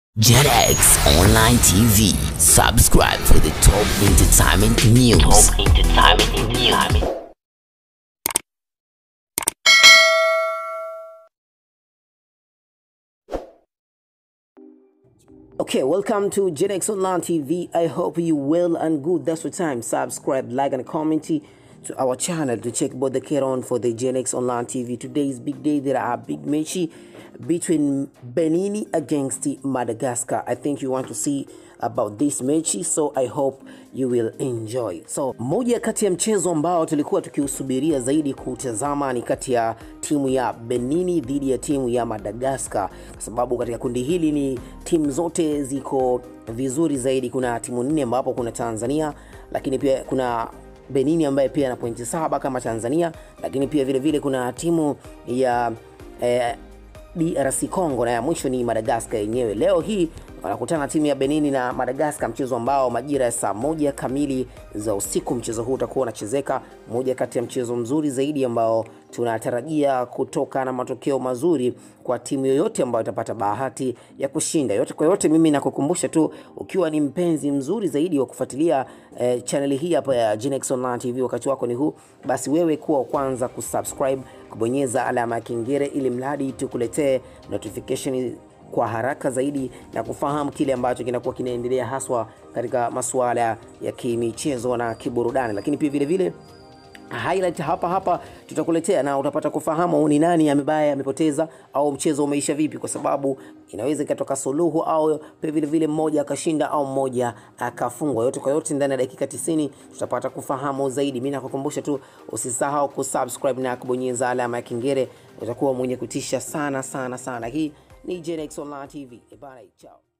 JetX Online TV. Subscribe for the top entertainment news. Top entertainment news. Okay, welcome to JetX Online TV. I hope you well and good. That's the time. Subscribe, like, and comment to our channel to check about the care on for the JetX Online TV. Today is big day. There are big matches between Benini against Madagascar. I think you want to see about this mechi so I hope you will enjoy. So moja kati ya mchezo ambao tulikuwa tukiusubiria zaidi kutazama ni kati ya timu ya Benini dhidi ya timu ya Madagascar, kwa sababu katika kundi hili ni timu zote ziko vizuri zaidi. Kuna timu nne ambapo kuna Tanzania, lakini pia kuna Benini ambaye pia ana pointi saba kama Tanzania, lakini pia vile vile kuna timu ya eh, DRC Congo na ya mwisho ni Madagascar yenyewe. Leo hii wanakutana timu ya Benini na Madagascar, mchezo ambao majira ya saa moja kamili za usiku mchezo huu utakuwa unachezeka, moja kati ya mchezo mzuri zaidi ambao tunatarajia kutoka na matokeo mazuri kwa timu yoyote ambayo itapata bahati ya kushinda. Yote kwa yote, mimi nakukumbusha tu, ukiwa ni mpenzi mzuri zaidi wa kufuatilia eh, chaneli hii hapa ya Genex Online TV, wakati wako ni huu, basi wewe kuwa wa kwanza kusubscribe, kubonyeza alama ya kengele ili mradi tukuletee notification kwa haraka zaidi na kufahamu kile ambacho kinakuwa kinaendelea haswa katika masuala ya kimichezo na kiburudani, lakini pia vile vile highlight hapa hapa tutakuletea na utapata kufahamu ni nani amebaya amepoteza au mchezo umeisha vipi, kwa sababu inaweza ikatoka suluhu au pia vile vile mmoja akashinda au mmoja akafungwa. Yote kwa yote ndani ya dakika 90 tutapata kufahamu zaidi. Mimi nakukumbusha tu usisahau kusubscribe na kubonyeza alama ya kengele, utakuwa mwenye kutisha sana sana sana. Hii ni Genex Online TV. Bye, ciao.